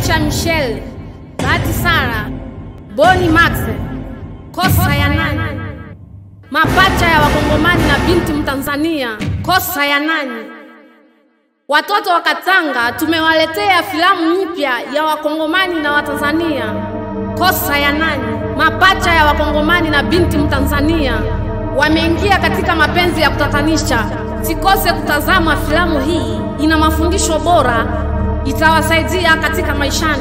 Aisha Michelle, Bahati Sara, Boni Max, kosa ya nani? Mapacha ya Wakongomani na binti Mtanzania, kosa ya nani? Watoto wa Katanga tumewaletea filamu mpya ya Wakongomani na Watanzania, kosa ya nani? Mapacha ya Wakongomani na binti Mtanzania wameingia katika mapenzi ya kutatanisha. Sikose kutazama filamu hii, ina mafundisho bora, itawasaidia katika maishani.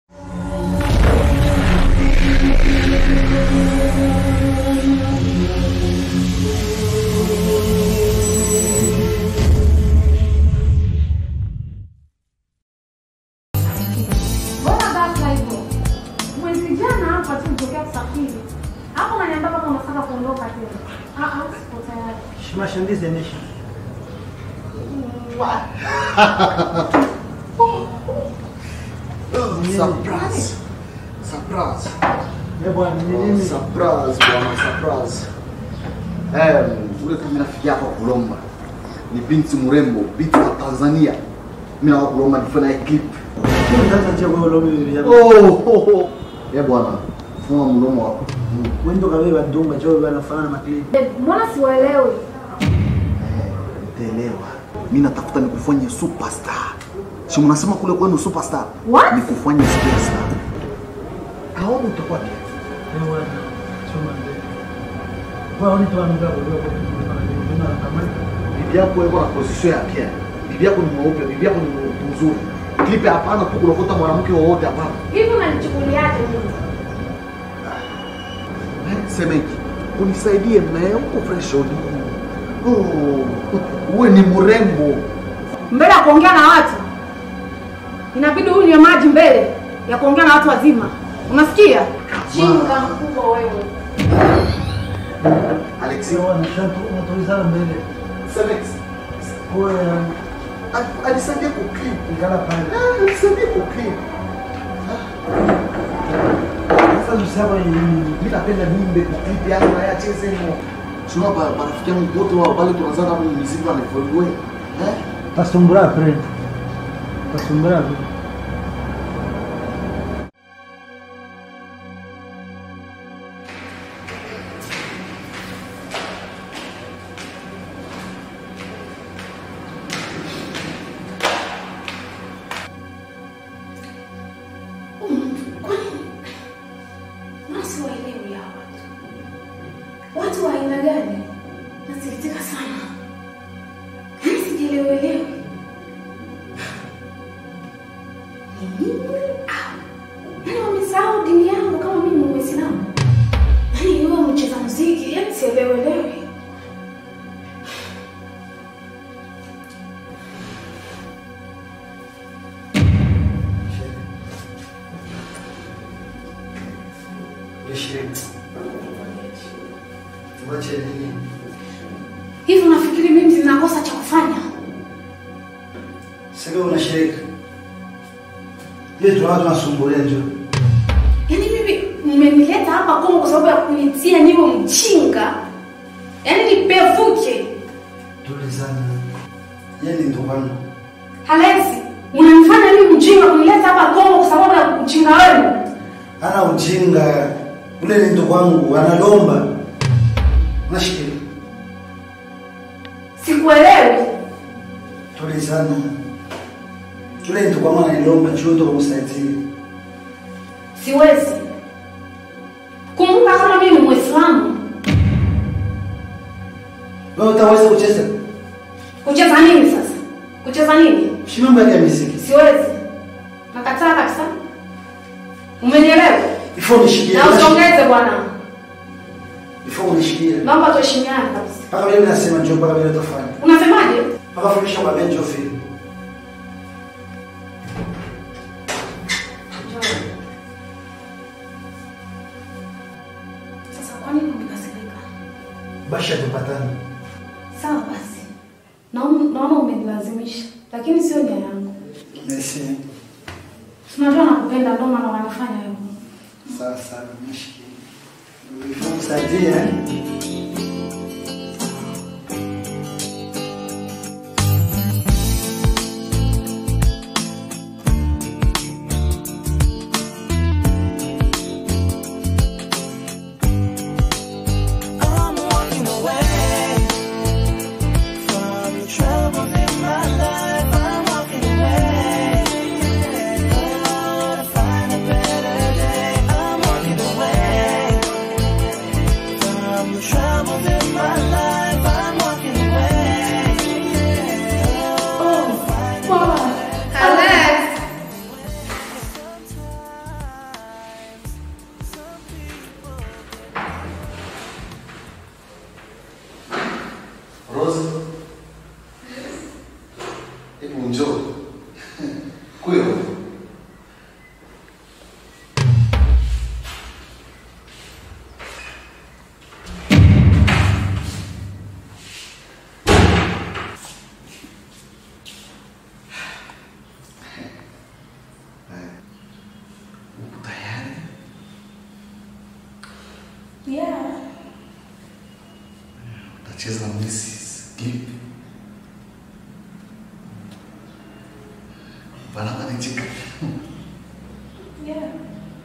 Mbona ghafla hivyo? Mwezi jana hapa tu nitokea kusafiri. Hapo unaniambia kama unataka kuondoka tena. Ah ah, sipo tayari. Mashambizi yameisha. Surprise. Surprise. Eh bwana, ni Oh, nini? surprise bwana, surprise. Eh, ule kama rafiki yako kulomba. Ni binti mrembo, binti wa Tanzania. Mimi na kulomba nifanye naye clip. Sasa nje kwa lobi bibi yako. Oh, oh, oh. Eh bwana, funga mdomo wako. Wendo kabeba dunga choo bwana fanana makli. Eh, Mbona siwaelewi? Utaelewa. Mimi natafuta nikufanye superstar. Si mnasema kule kwenu superstar? What? Nikufanye superstar. Haona utakuwa vipi? Eh bwana. Chuma ndio. Kwa nini tu anaanza kuelewa kwa nini ana kama bibi yako yuko na position ya pia. Bibi yako ni mweupe, bibi yako ni mzuri. Klipe hapana tu kulokota mwanamke wowote hapana. Hivi unanichukuliaje mimi? Eh, Semeki, unisaidie mnaye uko fresh on. Oh, uwe ni mrembo. Mbele ya kuongea na watu inabidi unywe maji mbele ya kuongea na watu wazima. Unasikia? Chinga mkubwa wewe. Alexi, sio wana shantu unatoizana mbele. Semeki, Kwa al- alisaidia kuklip. ikala pale. Ah, alisaidia kuklip. Sasa tuseme ni Mimi napenda nimbe kuklip yangu na yacheze hivyo. Sio ba marafiki yangu wote wao pale tunaanza hapo muziki wa Nifolwe. Eh? tasumbura friend. Tasumbura. Nasiwaelewi hawa watu. Watu wa aina gani? Nasikitika sana. Yaani sijielewelewi. Ni nini? Ah, Yaani wamesahau dini yangu kama mimi ni Muislamu. Yaani yule mcheza muziki, yaani sielewelewi. Tuache nini? Hivi unafikiri mimi sina kosa cha kufanya? Sasa unashirika. Yeye tu watu wanasumbulia njoo. Yaani mimi mmenileta hapa Kongo kwa sababu ya kunitia niwe mchinga. Yaani nipevuke. Tulizana. Yeye ni ndugu wangu. Halezi, unanifanya mimi mjinga kunileta hapa Kongo kwa sababu ya ujinga wenu. Ana ujinga. Ule ni ndugu wangu, analomba. Unashikilia. Sikuelewi. Tulizana. Ule ni ndugu wangu analomba chuo ndo kumsaidia. Siwezi. Kumbuka kama mimi ni Muislamu. Wewe utaweza kucheza? Kucheza nini sasa? Kucheza nini? Si mambo yake ya muziki. Siwezi. Nakataa kabisa. Umenielewa? Ifo nishikie. Na usongeze bwana. Ifo unishikie. Naomba tuheshimiane kabisa. Mpaka mimi nasema njoo mpaka vile utafanya. Unasemaje? Mpaka fundisha kwa benjo fili. Sasa kwa nini umekasirika? Basha tupatane. Sawa basi. Naona naona umenilazimisha, lakini sio nia yangu. Merci. Tunajua nakupenda ndio maana wanafanya hivyo. Sawa sawa, nishikie. Ifo kusaidia. eh? Kweli. Upo tayari? Yeah. Utacheza na Mrs. Gibb. Panapa nicheka. Yeah.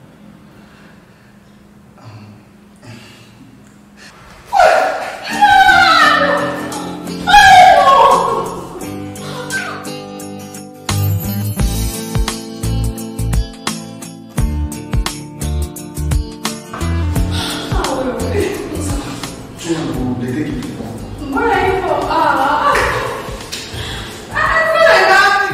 Chungu ndege kipo. Mbona hivyo? Ah. Ah, mbona ngapi?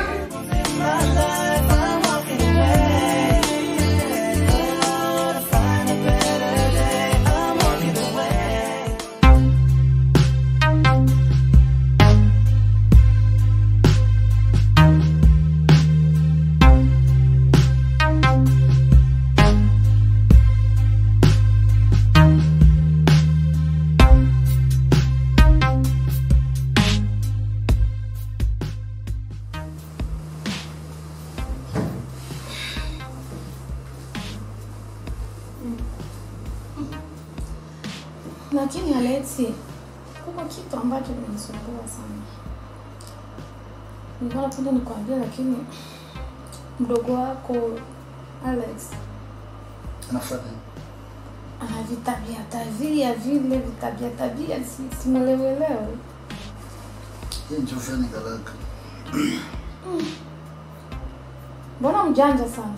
Lakini Alexi, kuna kitu ambacho kinanisumbua sana. Nilikuwa napenda nikwambia, lakini mdogo wako Alex Anafanya. ana vitabia tabia vile vitabia tabia, si- simwelewelewe. Yeye ndio fanya kalaka. Mbona mjanja sana?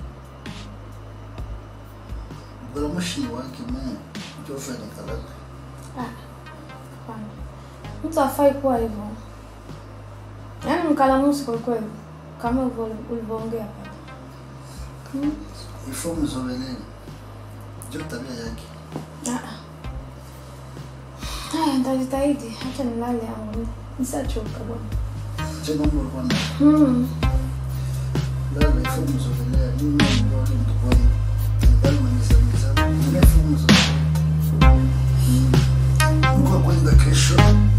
Bora mashini wake mimi. Ndio fanya kalaka. Ah, hapana. Mtu afai kuwa hivyo, yaani mkalamusi kwa kweli, kama ulivyo- ulivyoongea pale. Hmm? Ifo mzoeleni. Ndio tabia yake. Ah, ah. Haya, nitajitahidi. Acha nilale yangu, nisachoka bwana. Je, mambo alikuwa na Hmm. lala ifo mzoelea. Mimi ndio mtu kwa hiyo. Ndio mwenye sana. Mimi ifo mzoelea. Mungu kwenda kesho.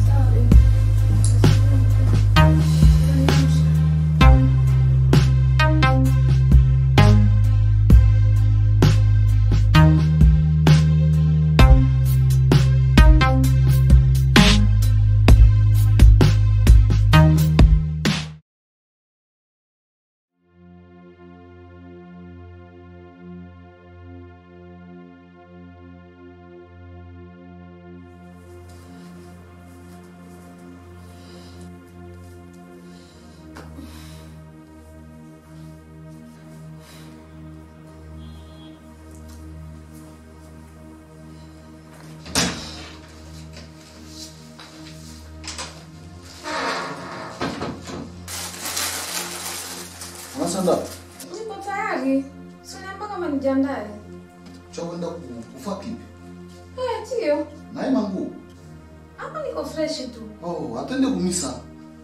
Unasanda? Niko tayari. Siniamba kama nijiandae. Cha kwenda kufa kipi? Eh, ndio. Naye mangu. Hapa niko fresh tu. Oh, atende kumisa.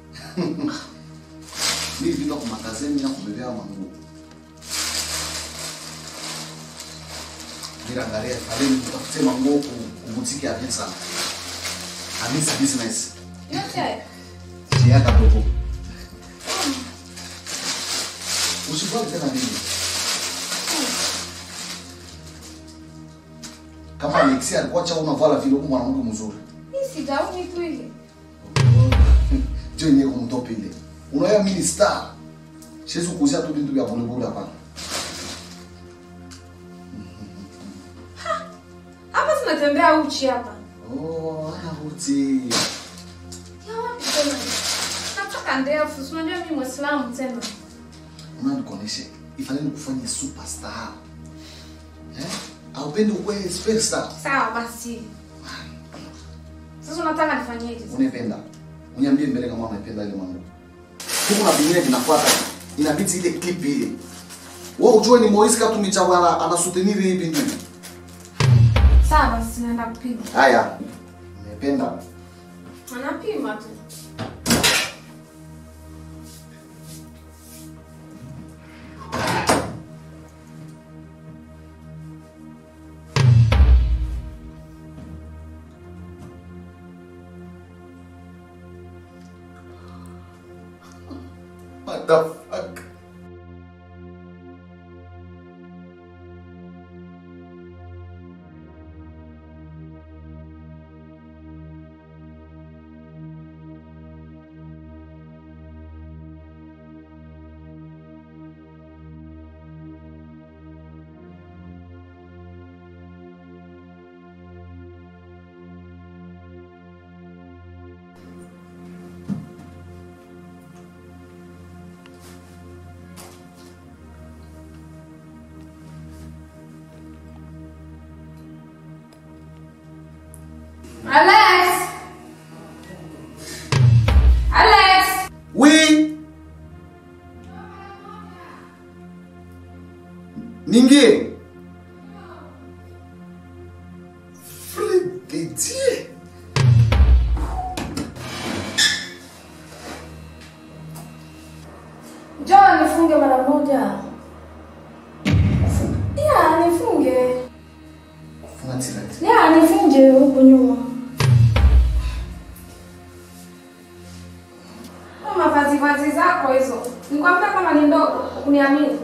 Mimi bila kumakazeni na kubebea mangu. Bila angalia faleni tutafute mangu kubutiki ya pesa. Amisa business. Yote haya. Sia kadogo. Usifanye tena nini? Kama Alexia alikuwa cha unavala vile huko mwanamke mzuri. Mimi sijaoni tu ile. Jo yenyewe kumtopa ile. Unaona mimi ni star. Siwezi kuuzia tu vitu vya bure bure hapana. Hapa tunatembea uchi hapa. Oh, ana uti. Ya wapi tena? Nataka ndefu. Si unajua mimi Muislamu tena. Unanikonesha. Ifanye kufanya superstar. Eh? Aupendi ukuwe superstar. Sawa basi. Sasa unataka nifanyeje? Unaipenda. Uniambie mbele kama unaipenda ile mambo. Huko na vingine vinafuata. Inabidi ile clip ile. Wewe ujue ni Moise Katumbi Chawala anasutenir hii binti. Sawa basi naenda kupima. Haya. Unaipenda. Anapima tu. the fuck? Alex! Alex! Oui. Ninguém. Frigidie. Njoo nifunge mara moja. Ya, nifunge. Funga tirati. Ya, nifunge huku nyuma. Kama vazi vazi zako hizo. Nikwambia kama ni ndogo, uniamini.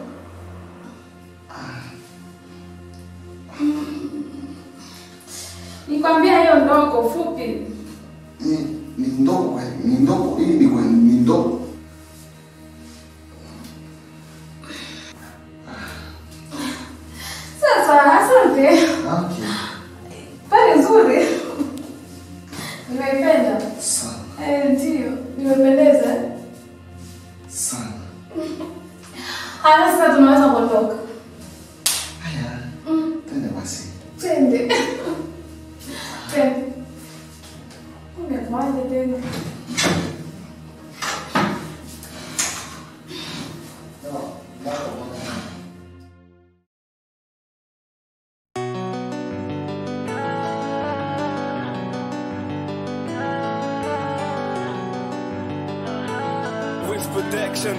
Nikwambia hiyo ndogo fupi. Ni ni ndogo kweli, ni ndogo. Hii ni kweli, ni ndogo. Sasa asante. Okay. Pale nzuri. Nimeipenda. Sana, Eh, ndio. Nimependeza. sana. Haya sasa tunaweza kuondoka. Haya. Twende basi. Twende. Twende. Umekwaje tena? With protection.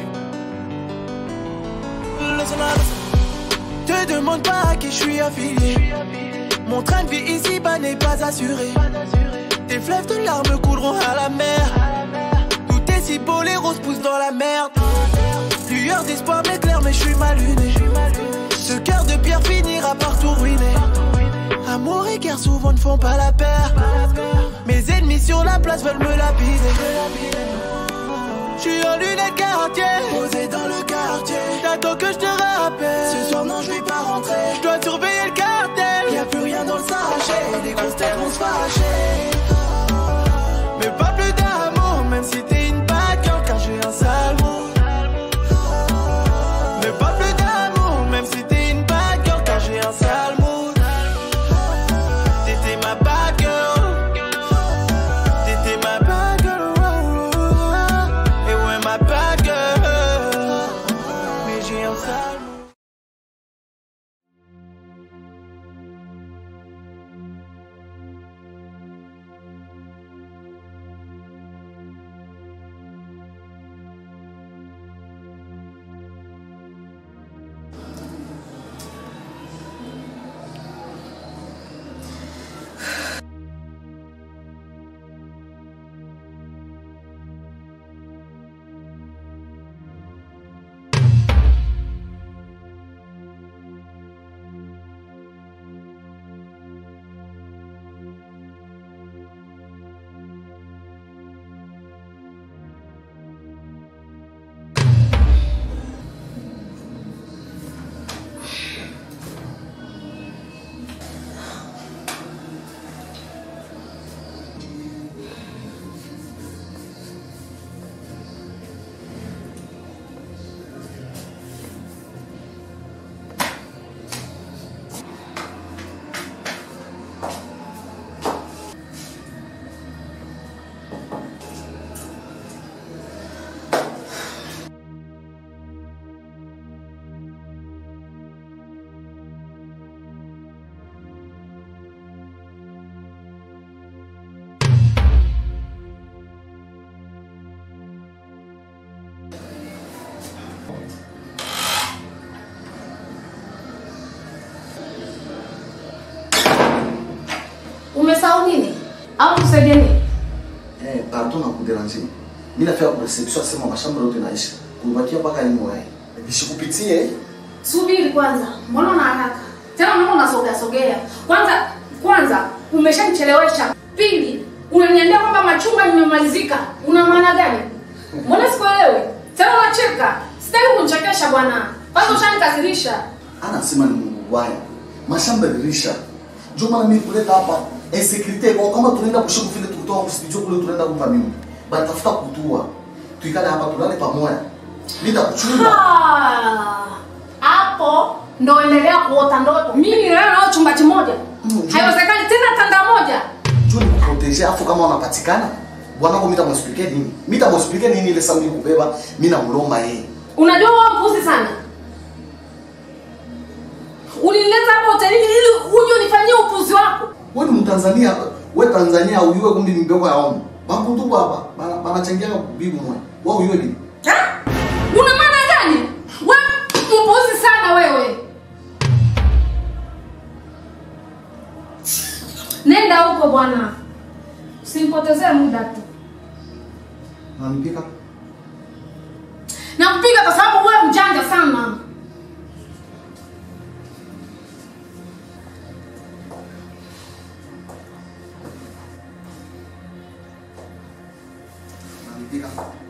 Te demande pas à qui je suis affilié. Mon train de vie ici-bas n'est pas assuré. Tes fleuves de larmes couleront à la mer. Tout est si beau, les roses poussent dans la merde. Lueur d'espoir m'éclaire, mais je suis mal luné. Ce cœur de pierre finira par tout ruiner. Amour et guerre souvent ne font pas la paire. Mes ennemis sur la place veulent me lapider. Je suis en lunettes quartier, posé dans le quartier. J'attends que je te rappelle. Ce soir, non, je vais pas rentrer. Je dois surveiller le cartel. Y a plus rien dans le sachet. Les grosses têtes vont se fâcher. Mais pas plus d'amour, même si t'es une bad girl, car j'ai un sale mood. Mais pas plus d'amour, même si t'es une bad girl, car j'ai un sale mood. T'étais ma bad girl. T'étais ma bad girl. oh, oh, oh. Et ouais, ma bad girl. Mais j'ai un sale mood. Umesahau nini? Au tusaidie nini? Eh, pardon na kuderanjia. Mimi nafika kwa reception asema mashamba yote naisha. kubakia mpaka lini wewe? Visikupitie Subiri kwanza, mbona una haraka tena? Mbona unasogea sogea? Kwanza kwanza umeshanichelewesha. Pili, unaniambia kwamba machungwa nimemalizika. Una maana gani? Mbona sikuelewi? Tena unacheka. Sitaki kunichekesha bwana. Kwanza ushanikasirisha. anasema ni Mungu waya. Mashamba dirisha. Ndio maana mimi kuleta hapa insecurity kwa kama tunaenda kushuku vile tukitoa msitijio kule tunaenda kumpa mimi. Bali tafuta kutua. Tuikale hapa tulale pamoja. Nitakuchunga. Ah, Hapo ndo endelea kuota ndoto. Mimi nilala nao chumba kimoja. Mm, Haiwezekani tena tanda moja. Juu ni kuproteger afu kama unapatikana. Bwana wangu mimi tamwexplique nini? Mimi tamwexplique nini ile sauti kubeba mimi namlomba yeye. Unajua wewe mpuzi sana. Ulinileta hapa hotelini ili uje unifanyie upuzi wako. Wewe ni Mtanzania, wewe Tanzania uyue kumbi ni mbeko ya omo. Bakutu hapa, bana banachangia bibi mmoja. Wewe uyue bibi. Ha? Una maana gani? Wewe mpuzi sana wewe. Nenda huko bwana. Usimpotezee muda tu. Nanipika. Nampiga kwa sababu wewe mjanja sana. Nanipika.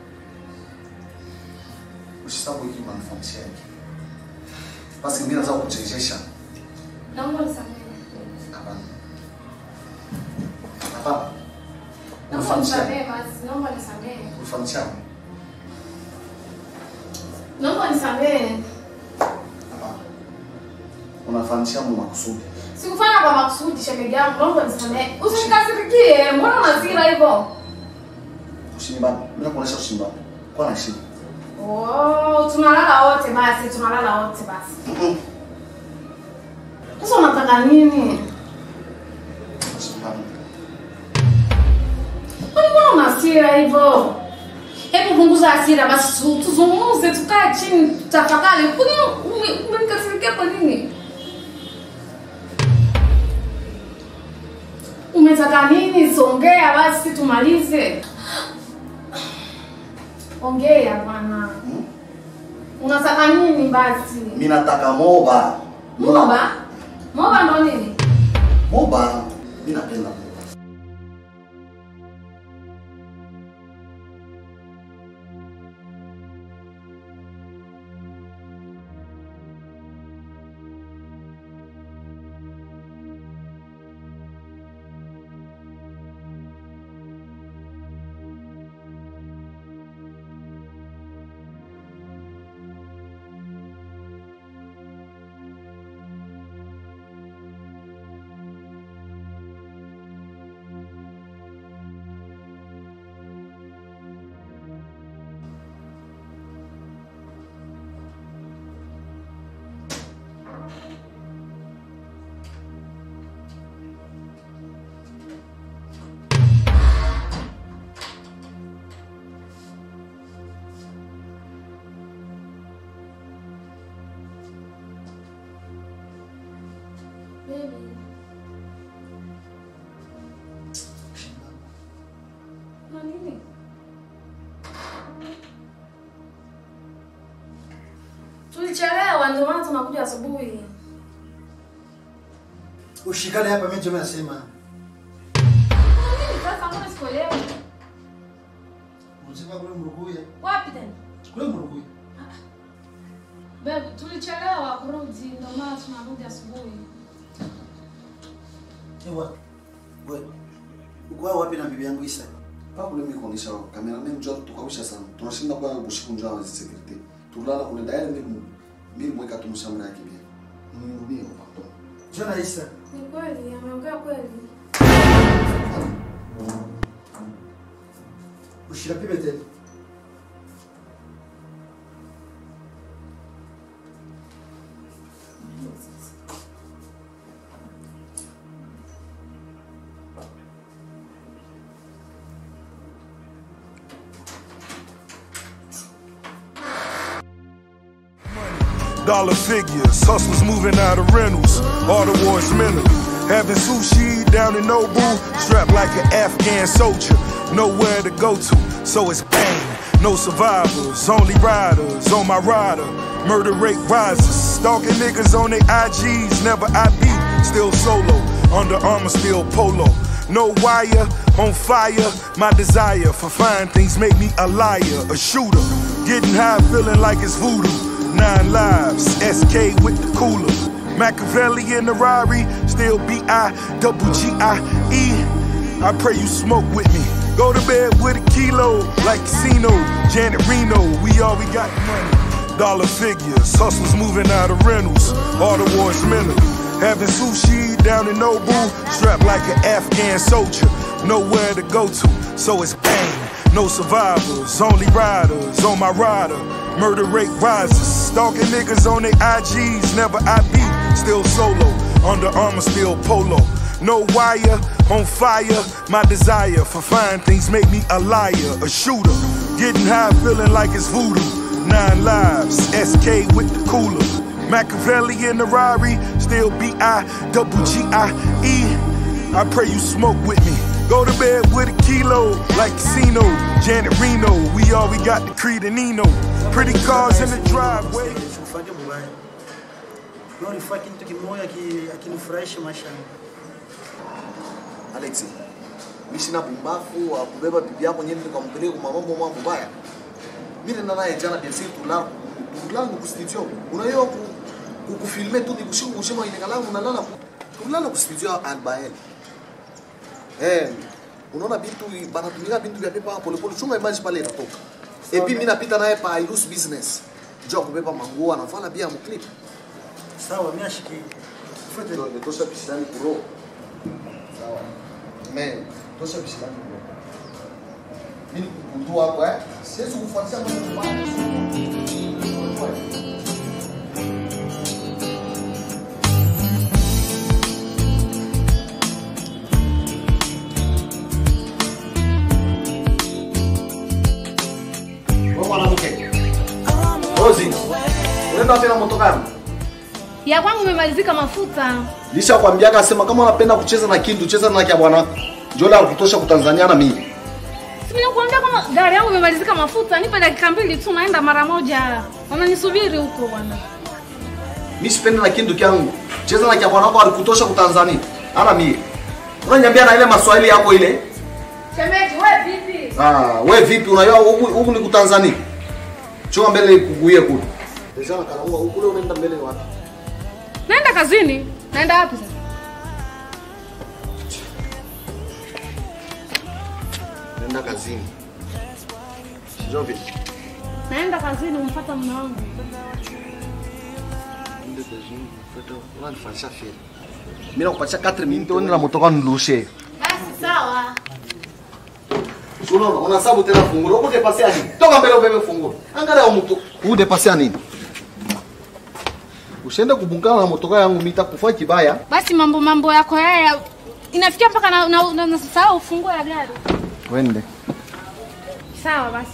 Usisahau hiki manufaa yake. Basi mimi naweza kukuchezesha. Naomba nisamehe. Hapana. Hapana. Naomba Unifanisha. nisamehe basi. Naomba nisamehe. Unifanisha. Naomba nisamehe. Hapana. Unafanisha mu makusudi. Sikufanya kwa makusudi shemeji yangu. Naomba nisamehe. Usinikasirikie. Mbona unasira hivyo? Usinibane. Mimi nakuonesha usinibane. Kwa na shida. Oh, tunalala wote basi, tunalala wote basi. Mhm. Sasa unataka nini? Usinibane. Kwani mbona una hasira hivyo? Hebu punguza hasira basi, tu- tuzungumze, tukae chini, tutafakari. Kwani ume- umenikasirikia kwa nini? Umetaka nini? Songea basi tumalize. Ongea bwana. Mhm. Unataka nini basi? Mimi nataka moba. Moba? Moba ndo nini? Moba. Mimi napenda moba. Baby. Na nini? Tulichelewa ndio maana tunakuja asubuhi. Ushikane hapa mimi ndio nasema. Na nini sasa mbona sikuelewi? Unasema kule Mrukuya. Wapi tena? Kule Mrukuya. Baby, tulichelewa kurudi ndio maana tunarudi asubuhi. Ewa. Wewe. Uko wapi na bibi yangu Isa? Papa kule mimi kuonesha kamera mimi njoo tukawisha sana. Tunashinda kwa bushiku njoo wa security. Tulala kule daire mimi mimi mweka tumshamra yake pia. Mimi hapo. Jona Isa. Ni kweli, ameongea kweli. Ushira pibe tena. Dollar figures, hustlers moving out of rentals, all towards mentally. Having sushi down in Nobu, strapped like an Afghan soldier, nowhere to go to, so it's bang. No survivors, only riders on my rider. Murder rate rises. Stalking niggas on their IGs, never IB. Still solo, under armor, still polo. No wire, on fire. My desire for fine things make me a liar, a shooter. Getting high, feeling like it's voodoo. Nine lives, SK with the cooler. Machiavelli in the Rari, still B I double G I E. I pray you smoke with me. Go to bed with a kilo, like Casino, Janet Reno. We all we got money. Dollar figures, hustlers moving out of rentals. All the wars mental. Having sushi down in Nobu, strapped like an Afghan soldier. Nowhere to go to, so it's bang. No survivors, only riders on my rider. Murder rate rises. Stalking niggas on their IGs, never IB. Still solo, under armor, still polo. No wire, on fire. My desire for fine things make me a liar, a shooter. Getting high, feeling like it's voodoo. Nine lives, SK with the cooler. Machiavelli in the Rari, still B I double G I E. I pray you smoke with me. Go to bed with a kilo, like Casino, Janet Reno. We all we got the Creed and Nino. Pretty cars in the driveway. Sikufanye mbaya. Leo nifanye kitu kimoja ki- akinifurahisha maishani. Alex, mimi sina pumbafu wa kubeba bibi yako nyeni nikampeleka kwa mambo mambo mabaya. Mimi nenda naye jana bien sûr tulala tulala ku studio. Unaiyo ku ku- kufilme tu nikushiku kushima ile kalamu unalala ku- tulala ku studio Albael. Eh, unaona vitu banatumika vitu vya pepa pole pole chunga image pale inatoka. Et puis mimi napita naye pa Ilus business. Jo kubeba manguo anavala pia mu clip. Sawa, mimi ashiki. Fuate. Ndio nitosha bishani kuro. Sawa. Men, tosha bishani kuro. Mimi kukundu hapo eh. Siwezi kufuatia mambo mabaya. Wewe mwanamke. Rozi. Unaenda wapi na motokari? Ya kwangu imemalizika mafuta. Lisha kwambia akasema kama unapenda kucheza na kindu cheza na kia bwana. Jola kutosha kutanzania na mimi. Si nikuambia kama gari yangu imemalizika mafuta, nipe dakika mbili tu naenda mara moja. Wananisubiri huko bwana. Mimi sipendi na kindu kyangu. Cheza na kia bwana wako alikutosha kutanzania. Ana mimi. Unaniambia na ile maswali yako ile? Shemeji, wewe vipi? Ah, we vipi unajua huku huku ni kutanzania? Choma mbele kuguie kule. Deja na karaua huku leo unaenda mbele wapi? Naenda kazini. Naenda wapi sasa? Nenda kazini. Sio vipi? Naenda kazini umfuata mume wangu. Nende kazini. Fata unanifanyisha feli. Mimi nakupatia 4 minutes uende na motoka nilushe. Basi sawa. Unaona, unasabu tena fungulo. Uko depasia nini? Toka mbele ubebe fungulo. Angalia mtu. Huu depasia nini? Usiende kubungana na motoka yangu nitakufa kibaya. Basi mambo mambo yako haya inafikia mpaka na, na, na, na sahau ufunguo ya gari. Wende. Sawa basi.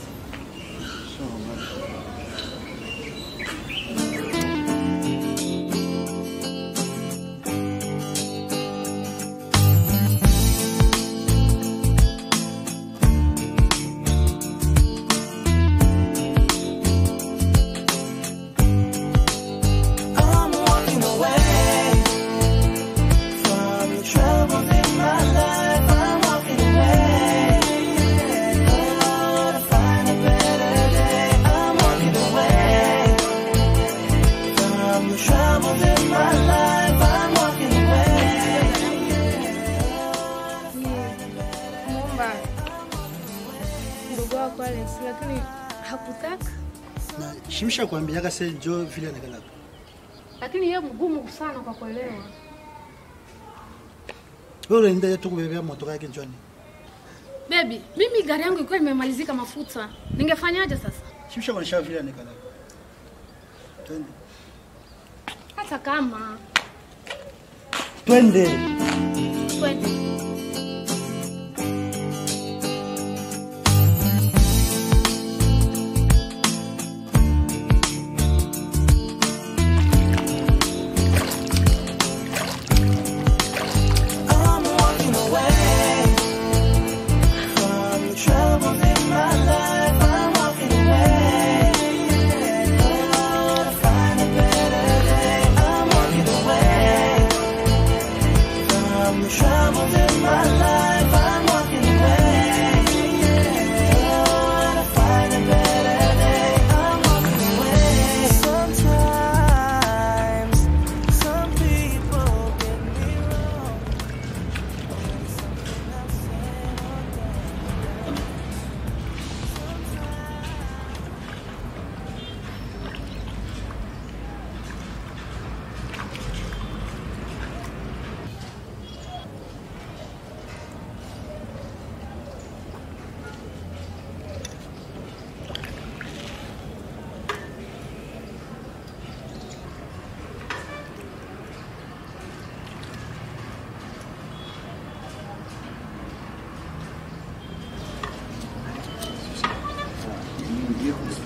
I'm walking away from the troubles in my life. I'm walking away. Oh, to find a better day. I'm walking away from the troubles in my life. I'm walking away. Muomba ndugu wako Alex lakini hakutaka. Na shimsha kuambiaga se jo vile anakalaka. Lakini yeye mgumu sana kwa kuelewa. Wewe unaenda tu kubebea motoka yake njoni. Baby, mimi gari yangu ilikuwa imemalizika mafuta. Ningefanyaje sasa? Shimsha kuonesha vile anakalaka. Twende. Hata kama Twende. twende. I'm walking away from the troubles in my life. I'm walking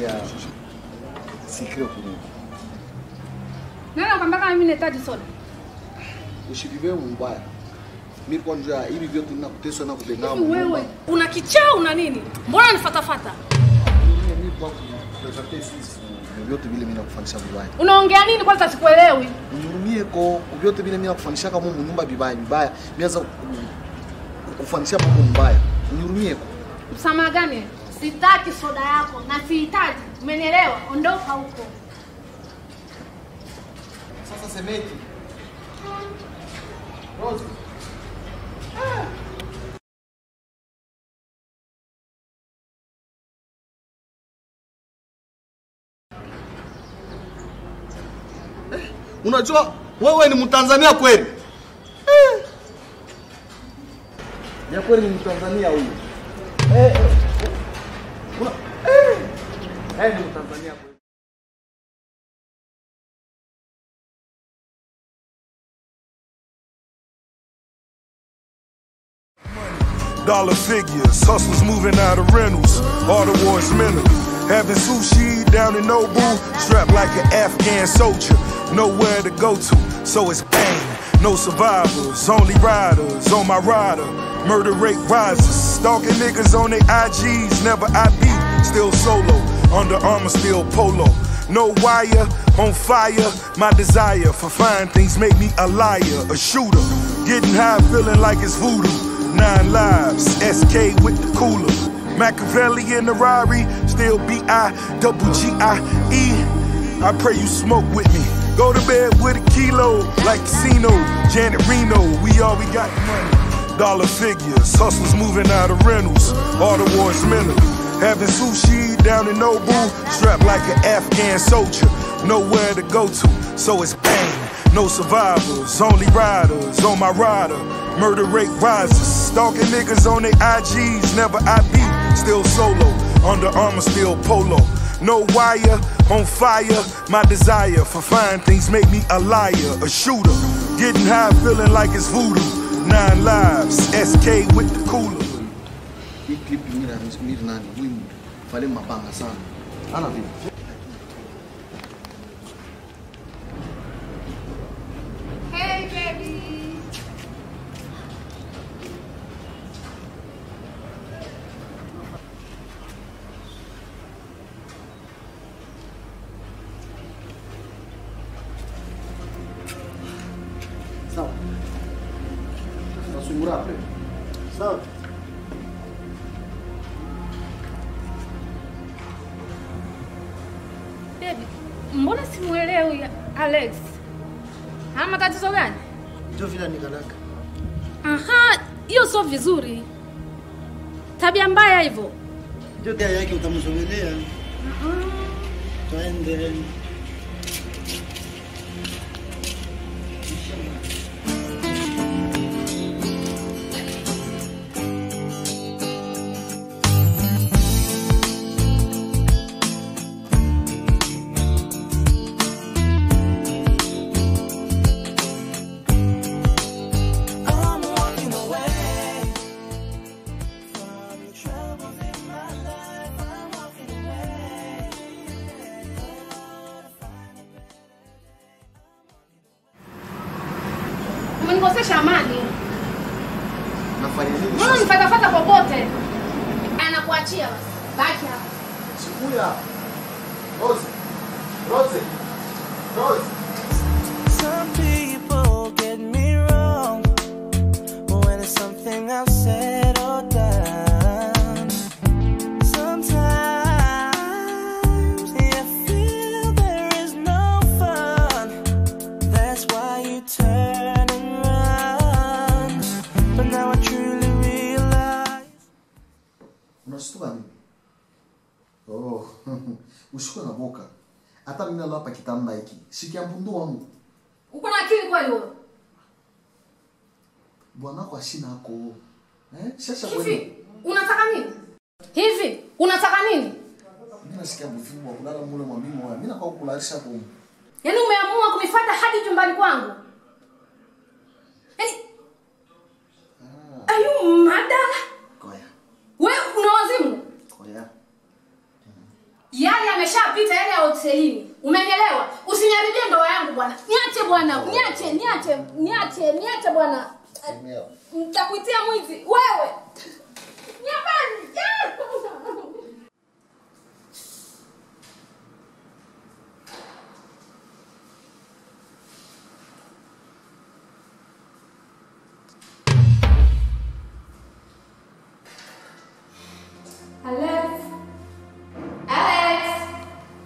ya sikio kurudi. Nani akwambia kama mimi nahitaji soda? Usivive mbaya. Mimi kwa njia hivi vyote ninakuteswa na kubenga Hivi wewe una kichaa una nini? Mbona unifatafata? Mimi kwa kupresente sisi vyote vile mimi nakufanyisha vibaya. Unaongea nini kwanza sikuelewi? Unihurumie ko vyote vile mimi nakufanyisha kama Mungu nyumba vibaya vibaya. Mianza kufanyisha mambo mbaya. Unihurumie ko. Msamaha gani? Sitaki soda yako na sihitaji. Umenielewa? Ondoka huko. Sasa semeti. Rose. Eh, Unajua wewe ni Mtanzania kweli? Eh. Ya kweli ni Mtanzania huyu. Eh. eh. Una eh. Eh, ni Mtanzania kweli. Dollar figures, hustlers moving out of rentals, all towards mental. Having sushi down in Nobu, strapped like an Afghan soldier, nowhere to go to, so it's bang. No survivors, only riders on my rider. Murder rate rises, stalking niggas on their IGs, never IB, still solo. Under armor, still polo. No wire, on fire. My desire for fine things make me a liar, a shooter. Getting high, feeling like it's voodoo. Nine lives, SK with the cooler. Machiavelli in the Rari, still B I double G I E. I pray you smoke with me. Go to bed with a kilo, like Casino, Janet Reno. We all we got money. Dollar figures, hustlers moving out of rentals, all towards mental. Having sushi down in Nobu, strapped like an Afghan soldier, nowhere to go to, so it's bang. No survivors, only riders on my rider. Murder rate rises, stalking niggas on their IGs, never IB, still solo. Under armor, still polo. No wire, on fire. My desire for fine things make me a liar, a shooter. Getting high, feeling like it's voodoo. Nine lives, SK with the cooler. Hii clip mimi na mimi nani? Huyu Fale mabanga sana. Ana vipi? Hey baby. Sawa. Nasungura pre. Sawa. Baby, mbona simuelewi Alex? Hana matatizo gani? Ndio vile nikalaka. Aha, hiyo sio vizuri. Tabia mbaya hivyo. Ndio tia yake utamsogelea. Twende. I'm walking away from the troubles in my life. I'm walking away. Umenikosesha amani. Nafanya nini? Mbona unifatafata popote? Anakuachia basi. Baki hapa. Sikuya. Rose. Rose. Rose. Some people get me wrong when it's something I've said or done. Sometimes you feel there is no fun. That's why you turn and run. But now I truly realize. Unashtuka nini? Oh, ushikwe na boka. Hata mimi nalo hapa kitanda hiki. Shikia mbundu wangu. Uko na akili kweli wewe? Bwanako ashina ako. Eh? Shasha kweli. Hivi unataka nini? Hivi unataka nini? Mimi nasikia mvivu wa kulala mule mwa mimi moya. Mimi nakao kulalisha kwa Yaani umeamua kunifuata hadi chumbani kwangu? Yaani Ayu madala. koya. Wewe una wazimu? Koya. Yale ameshapita yale ya hotelini. Umenielewa? Usiniharibie ndoa yangu bwana. Niache bwana. Niache, niache, niache, niache bwana. Nitakuitia mwizi wewe. Nyambani. Alex. Alex.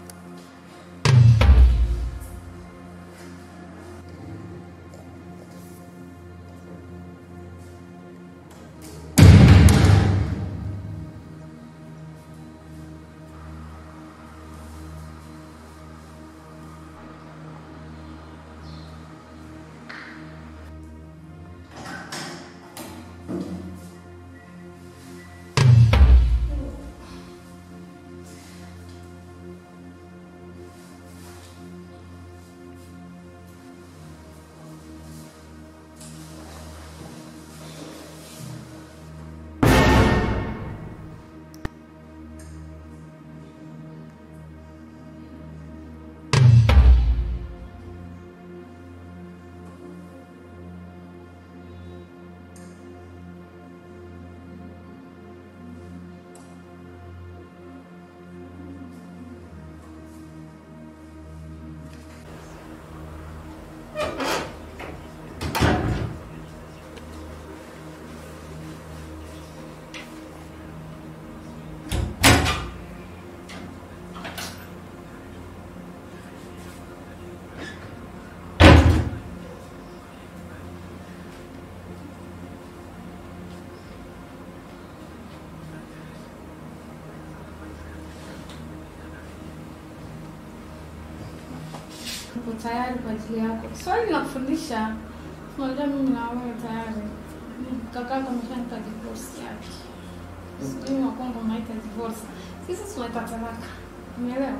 Niko tayari kwa ajili yako. Swali la kufundisha. Unajua mimi na wewe tayari. Kakako ameshanipa divorce yake. Sijui wa Kongo unaita divorce. Sisi tunaita talaka. Umeelewa?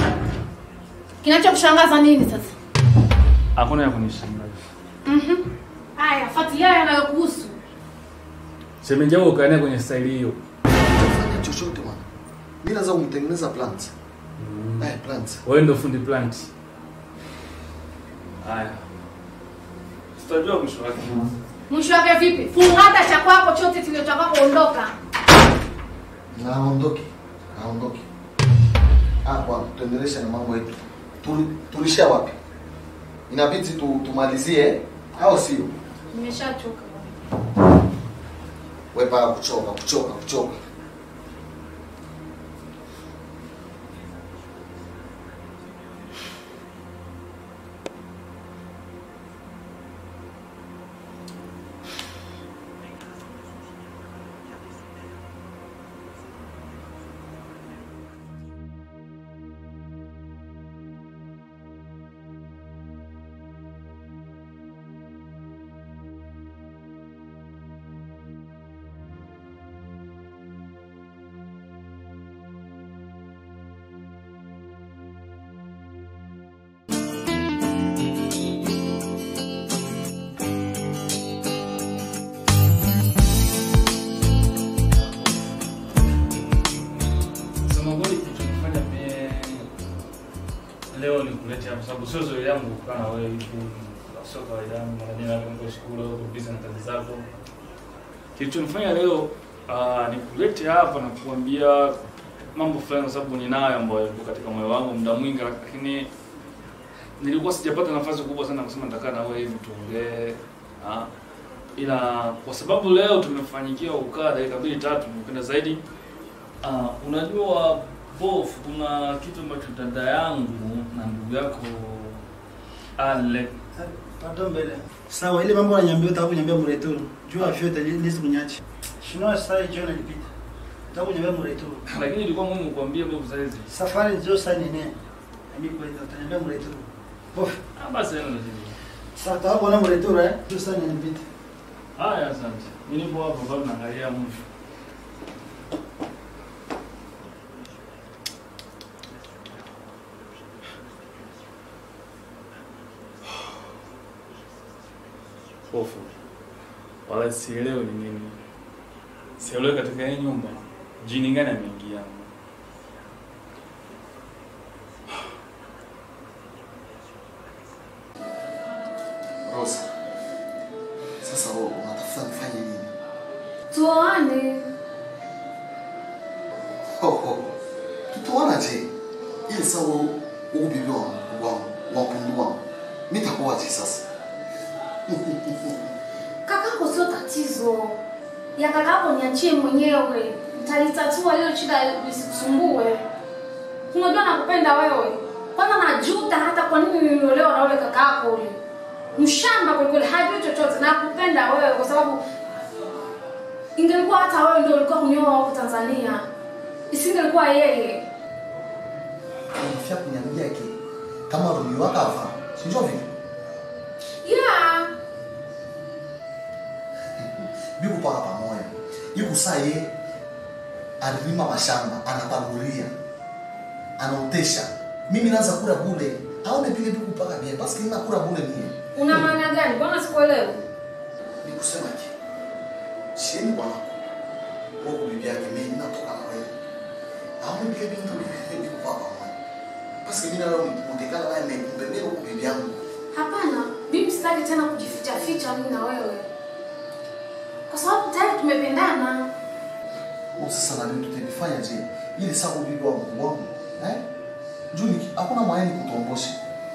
Kinachokushangaza nini sasa? Hakuna ya kunishangaza. Mhm. Haya, fuatilia yanayokuhusu. Shemeji yako ukaenea kwenye staili hiyo. Fanya chochote bwana. Mimi naweza kumtengeneza plant. Eh, plant. Wewe ndio fundi plant. Haya. Tutajua mwisho wake. Mwisho wake vipi? Fungata cha kwako chote kiliotoka kuondoka. Naondoke. Naondoke. Ah, bwana, tuendeleshe na mambo yetu. Tuli- Tulishia wapi? Inabidi tu, tumalizie au sio? Nimeshachoka. Wewe bana kuchoka, kuchoka, kuchoka. Sema kweli kitu kifanya mie leo ni kuleta kwa sababu sio zoezi yangu kukaa na wewe hivi. Sio kawaida yangu mara nyingi hapo niko shule au busy na kazi zako. Kilichonifanya leo uh, ni kuleta hapa na kuambia mambo fulani kwa sababu ninayo ambayo yako katika moyo wangu muda mwingi lakini nilikuwa sijapata nafasi kubwa sana kusema nitakaa na wewe hivi tuongee. Ah, ila kwa sababu leo tumefanyikiwa kukaa dakika mbili tatu, nimependa zaidi Ah, unajua bof, kuna kitu ambacho dada yangu na ndugu yako Ale Pardon mbele. Sawa, ile mambo unaniambia utaka kuniambia mreturu. Jua vyote lisi kunyachi. Shinoa sasa hiyo nilipita. Utaka kuniambia mreturu. lakini ilikuwa muhimu kuambia bof saizi. Safari ndio sasa nini? Mimi kwa hiyo utaniambia mreturu. Bof, Ah, basi haina tatizo. sasa utaka kuona mreturu eh? Ndio sasa nilipita. Haya, asante. Mimi nipo hapa bado naangalia mwisho. Hofu. Wala sielewi ni nini. Sielewi katika hii nyumba jini gani ameingia. Rosa. Sasa wewe unatafuta nifanye nini? Tuoane. Ho ho. Tutuona je? Ile sawa huko bibi wangu wangu wapundu wangu. Mimi takuwaje sasa? Kakako sio tatizo. Ya kakako niachie mwenyewe. Nitalitatua hilo shida lisikusumbue. Unajua nakupenda wewe. Kwanza najuta hata kwa nini niliolewa na ule kakako ule. Mshamba kwa kweli hajui chochote nakupenda wewe kwa sababu ingelikuwa hata wewe ndio ulikuwa kunioa huko Tanzania. Isingelikuwa yeye. Unafia kuniambia ki kama Romeo akafa. Si ndio vile? Yeah. Biku paka pamoja. Yuko saa ye alilima mashamba, anapanulia. Anaotesha. Mimi naanza kula bure. Aone vile biku paka bia. Basi nina kula bure mimi. Una maana gani? Mbona sikuelewi? Ni kusema ki. Sieni bwana. Kwa bibi yake mimi natoka na wewe. Aone vile biku biku paka pamoja. Basi mimi na leo mtekana naye mbembele kwa bibi yangu. Hapana, mimi sitaki tena kujificha ficha mimi na wewe, kwa sababu tayari tumependana. Oh, sasa na mimi tutabifanya je? Ili sababu bibi wangu wangu. Eh? Juni hakuna mwayani kutuombosha.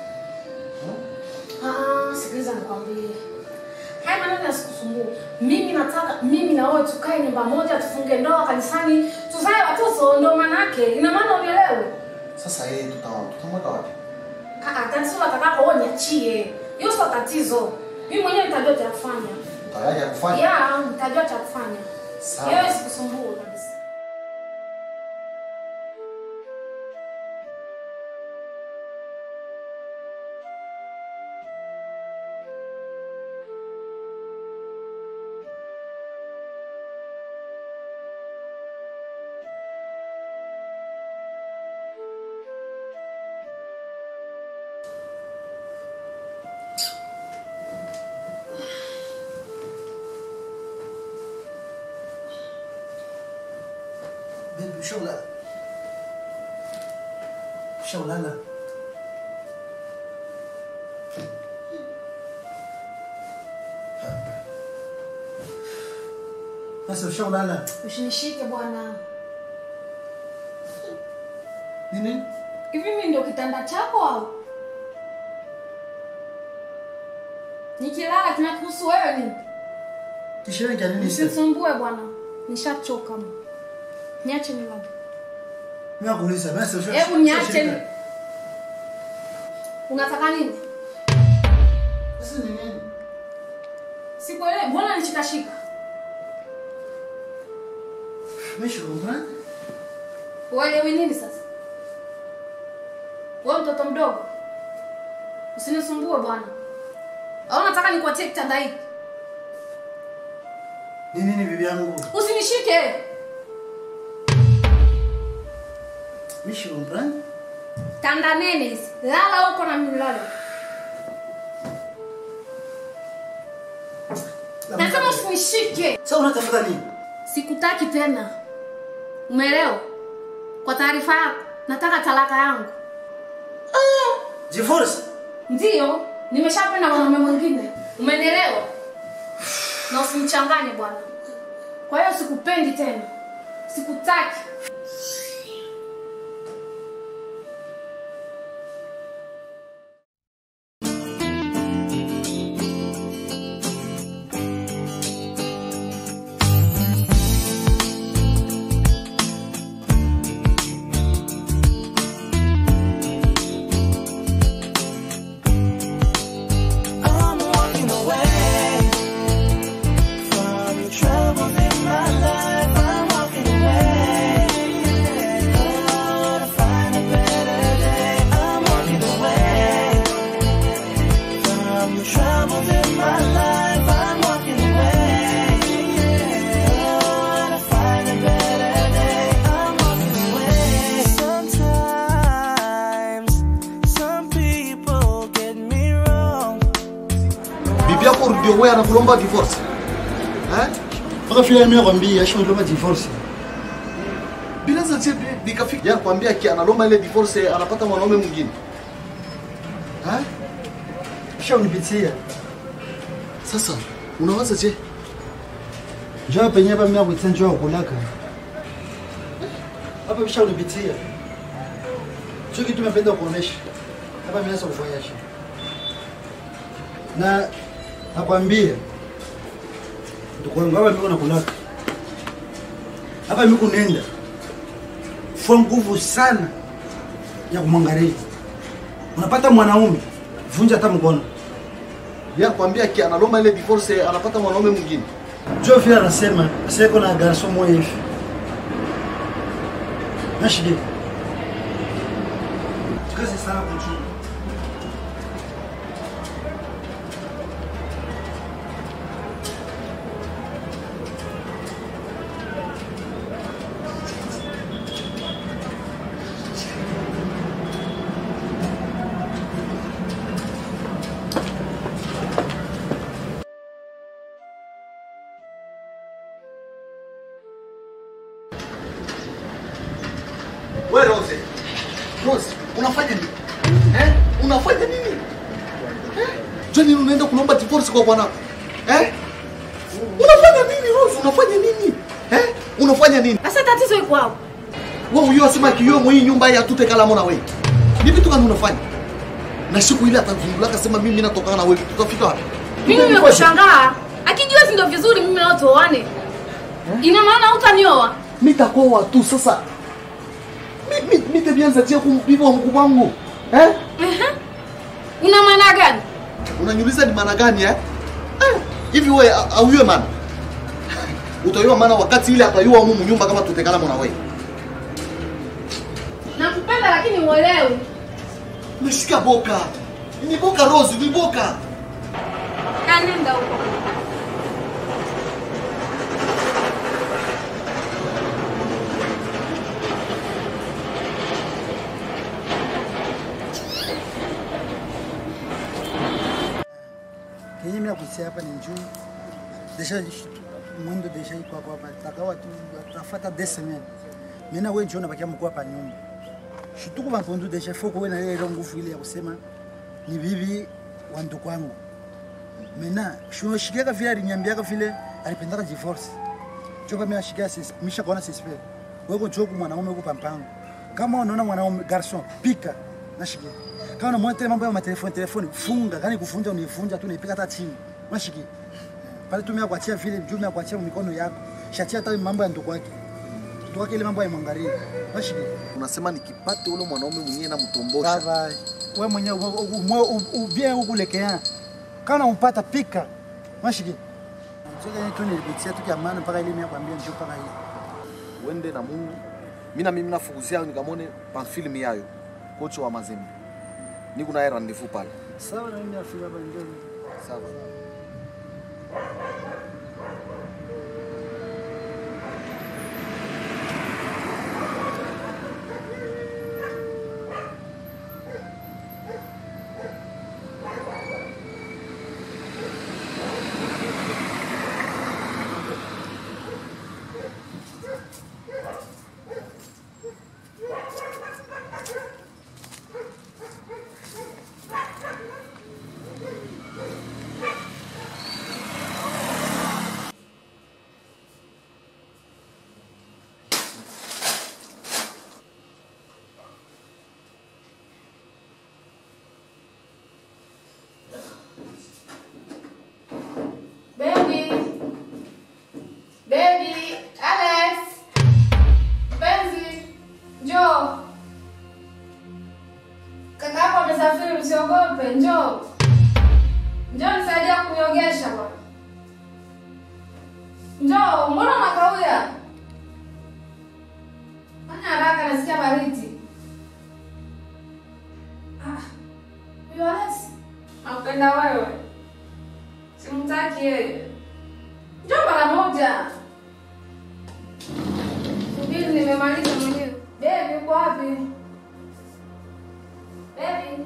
Ah, sikiliza nikwambie, haya maneno yasikusumbue. Mimi nataka mimi na wewe tukae nyumba moja, tufunge ndoa kanisani, tuzae watoto, ndio maana yake. Ina maana unielewe? Sasa yeye tuta- tutamweka wapi? Ah, ah, tatizo la kakako wewe niachie, hiyo sio tatizo. Mimi mwenyewe nitajua cha kufanya. Tayari ya kufanya? Yeah, nitajua cha kufanya. Sawa. Wewe sikusumbue kabisa. Baby, ushaulala? Ushaulala? Sasa ushaulala? Usinishike bwana. Nini? Hivi mimi ndio kitanda chako au? Nikilala kinakuhusu wewe nini? Kishirini cha nini sasa? Usinisumbue bwana. Nishachoka. Niache nilale. Mimi nakuuliza, basi usha. Hebu niache. ushashika? ni- Unataka nini? Sasa ni nini? Sikuelewi. Mbona nishikashika? Mimi shukrani. Uelewi nini sasa? Wewe mtoto mdogo. Usinisumbue bwana. Au unataka nikuatie kitanda hiki? Ni nini bibi yangu? Usinishike. Mimi shukrani. Tanda nene hizi. Lala huko na mimi lala. Nasema usinishike. Sasa unatafuta nini? Sikutaki tena. Umeelewa? Kwa taarifa yako, nataka talaka yangu. Divorce. Ndiyo, nimeshapenda mwanaume mwingine. Umenielewa? Na usinichanganye bwana. Kwa hiyo sikupendi tena. Sikutaki. I'm walking away from the troubles in my life. I'm walking away. Oh, to find a better day. I'm walking away from the troubles in my life. I'm walking away. Oh, to find a better day. I'm walking away. Sometimes some people get me wrong. Bibi yako ndio wewe anakulomba divorce. Eh? Mpaka vile mimi nakwambia, acha ndio divorce. Bila za chepi nikafika ya kwambia ki analomba ile divorce anapata mwanaume mwingine. Eh? Kisha unipitia. Sasa unawaza je? Njoo penye hapa mimi nakuitia njoo kulaka. Hapa bisha unipitia. Sio kitu nimependa kuonesha. Hapa mimi nasa kufanya shi. Na nakwambia ndugu wangu hapa mimi nakulaka. Hapa mimi kunenda. Fua nguvu sana ya kumwangalia. Unapata mwanaume vunja hata mkono. Ya kwambia ki analomba ile divorce anapata mwanaume mwingine. Joe vile anasema aseko na garso moja hivi. Nashidi. Kazi sana kuchunga. Wewe Rose. Rose, unafanya nini? Eh? Unafanya nini? Eh? Jani unaenda kulomba divorce kwa bwana. Eh? Unafanya nini Rose? Unafanya nini? Eh? Unafanya nini? Sasa tatizo iko hapo. Wewe huyo asema kiyo mwa hii nyumba ya tute kala mona wewe. Ni vitu gani unafanya? Na siku ile atazungula akasema mimi natokana na wewe. Tutafika wapi? Mimi nimekushangaa. Akijua si ndio vizuri mimi na watu waone. Ina maana hutanioa. Nitakoa tu sasa. Mimi nitaanza tia kumpiva mkubwa wangu. Eh? Ehe. Una maana gani? Unaniuliza ni maana gani eh? Eh, Hivi wewe auiwe maana? Utaiwa maana wakati ile ataiwa humu nyumba kama tutekana mwana wewe. Nakupenda lakini uelewi. Umeshika boka. Ni boka Rose, ni boka. Kanenda huko. Kenye mimi nakutia hapa ni njoo. Deja mundo deja iko hapo hapa. Takawa tu tafuta des semaines. Mimi na wewe njoo nabakia mkuu hapa nyumba. Shituku bampondu deja foko wewe na ile ile nguvu ile ya kusema ni bibi wa ndugu wangu. Mena shuno shikiaka vile aliniambiaka vile alipendaka divorce. Choka mimi nashikia sis misha kuona sis pale. Wewe njoo kwa mwanaume huko pampango. Kama unaona mwanaume garçon pika nashikia. Kama unamwona tena mambo ya matelefoni telefoni funga, kani kufunja unifunja tu naipika hata chini. Nashikia. Pale tumia kuachia vile juu mia kuachia mikono yako. Shatia hata mambo ya ndugu wake. Ndugu wake ile mambo ya mwangalie. Nashikia. Unasema nikipate ule mwanaume mwenyewe na mtombosha. Baba, wewe mwenyewe ubien ukulekea. Kana umpata pika. Mashiki. Sasa tu nilipitia tu kia maana mpaka ile mimi kwambia njoo mpaka ile. Uende na Mungu. Mimi na mimi nafukuzia nikamone pa film yayo. Kocha wa Mazembe. Niko na rendezvous pale. Sawa na mimi afika hapa njoo. Sawa. Baby. Baby, Alex. Mpenzi, njoo. Kaka yako amesafiri, usiogope, njoo. Njoo nisaidia kunyogesha bwana. Njoo, mbona unakauya? Fanya haraka, nasikia baridi. Ah, huyo Alex nakupenda wewe. Simtaki yeye. Njoo mara moja. Subiri nimemaliza mwenyewe. Baby uko wapi? Baby.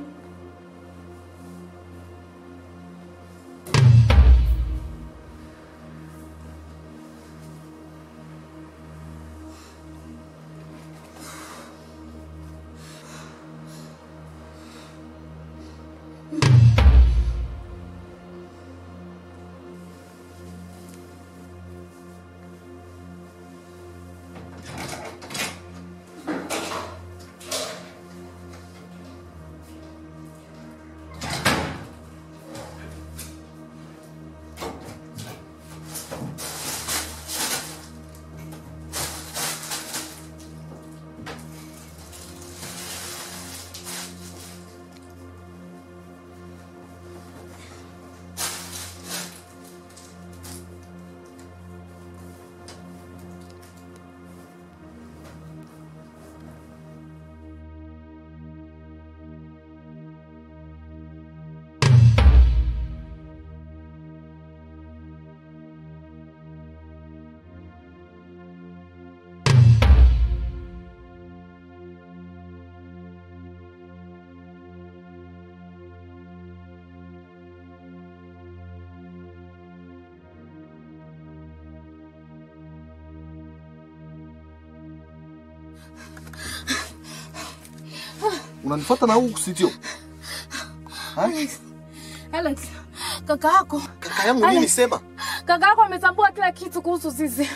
Unanifuata na huku studio? Ha? Alex, kaka yako Kaka yangu nini Alex. sema? kaka yako ametambua kila kitu kuhusu sisi.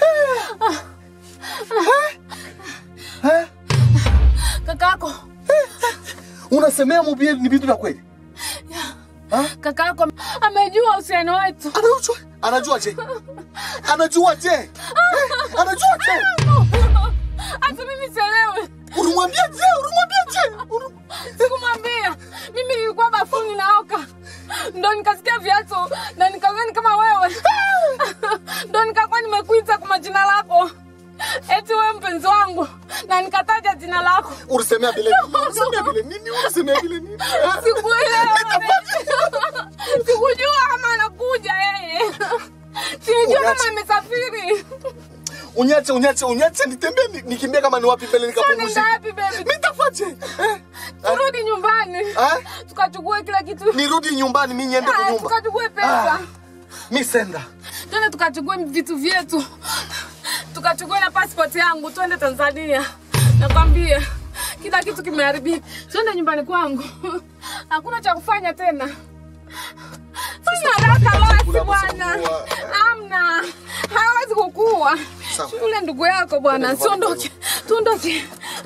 Eh? Kaka yako Unasemea mubie ni vitu vya kweli? kaka yako amejua uhusiano wetu. Anajua anajua je? Anajua je? Eh? Anajua je? Hata mimi sielewi. Ulimwambia je? Ulimwambia je? Ulim- Sikumwambia. Mimi nilikuwa bafuni naoka, ndo nikasikia viatu na nikazani kama wewe, ndo nikakuwa nimekuita kwa majina lako, eti wewe mpenzi wangu, na nikataja jina lako. Ulisemea vile nini? Ulisemea vile nini? Ulisemea vile nini? Eh? Sikuelewa, sikujua kama anakuja yeye, silijua kama amesafiri. Unyache, unyache, unyache nitembee ni- nikimbie kama ni wapi mbele Sasa nikapumzike. nenda wapi baby? Nitafaje? Eh? Turudi nyumbani Eh? tukachukue kila kitu, Nirudi nyumbani mimi niende kwa Haya, nyumba. tukachukue pesa Ah. Mimi senda. twende tukachukue vitu vyetu, tukachukue na passport yangu, twende Tanzania. Nakwambia kila kitu kimeharibika, twende nyumbani kwangu, hakuna cha kufanya tena. Fanya haraka basi bwana, amna, hawezi kukua Sawa. yule ndugu yako bwana, siondoke, tuondoke.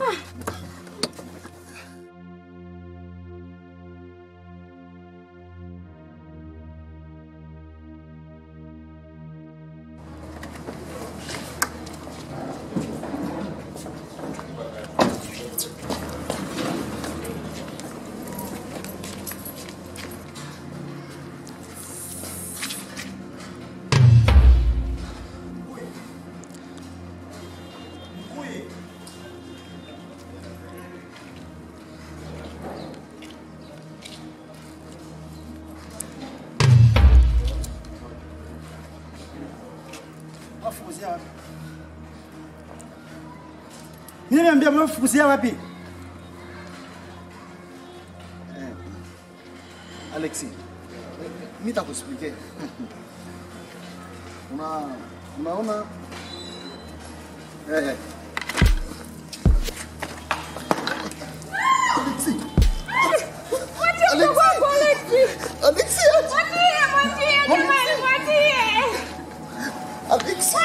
Wafukuzia wapi? Mimi niambia mwafukuzia wapi? Alexi. Mimi nitakuexplique. Una unaona eh eh. Alexi. Alexi. Alexi. Alexi.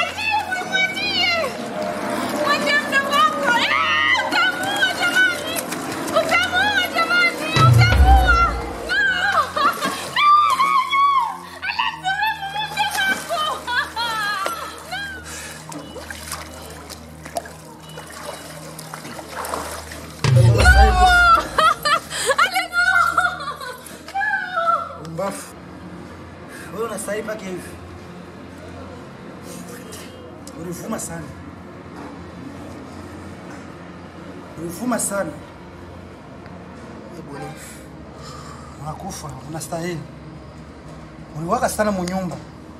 Mbafu. Wewe unastahili pake hivi. Ulivuma sana. Ulivuma sana. Hebu ni. Unakufa, unastahili. Uliwaka sana munyumba.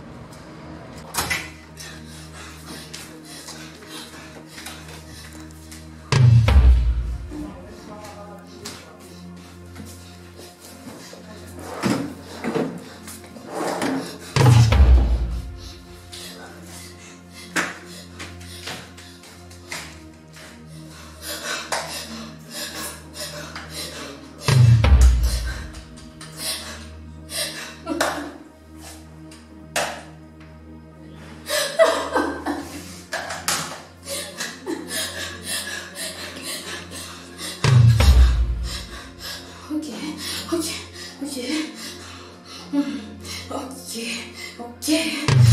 Okay, okay, okay. Mm, Okay, okay.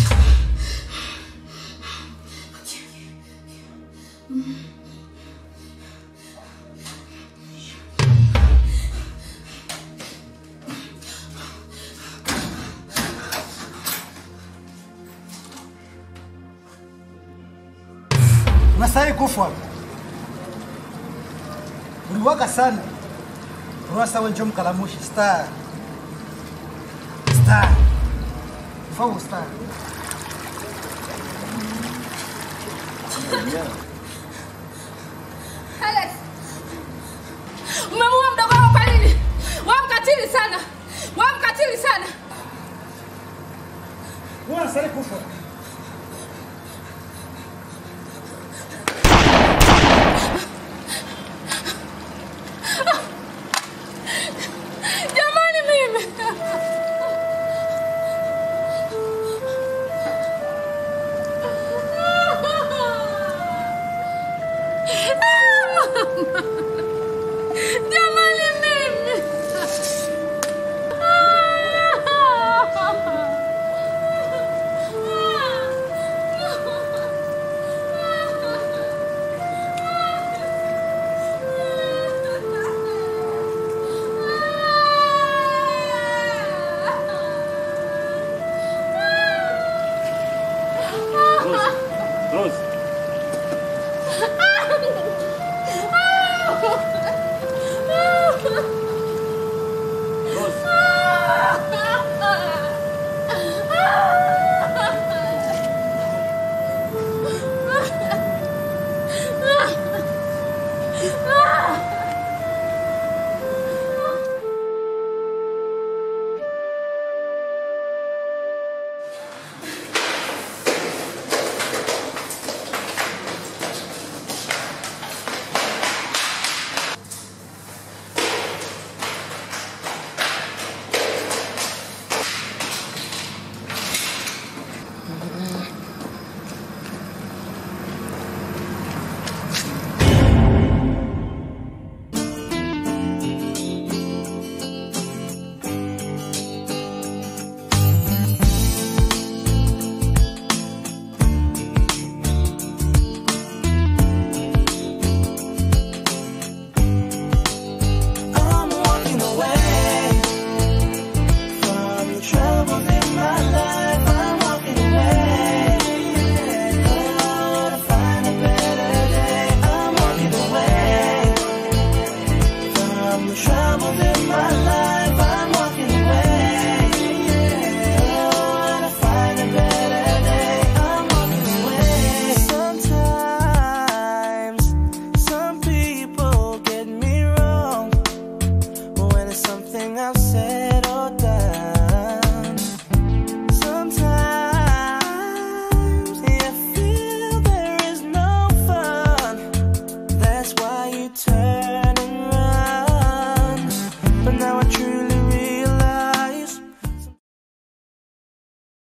Okay. Mm. Unastahili kufa. Uliwaka sana. Rwasa wenjo mkalamushi star. Star. Fau star. Alex, umemuua mdogo wako kwa nini? Wewe mkatili sana, wewe mkatili sana. Wewe unastahili kufa. Rose.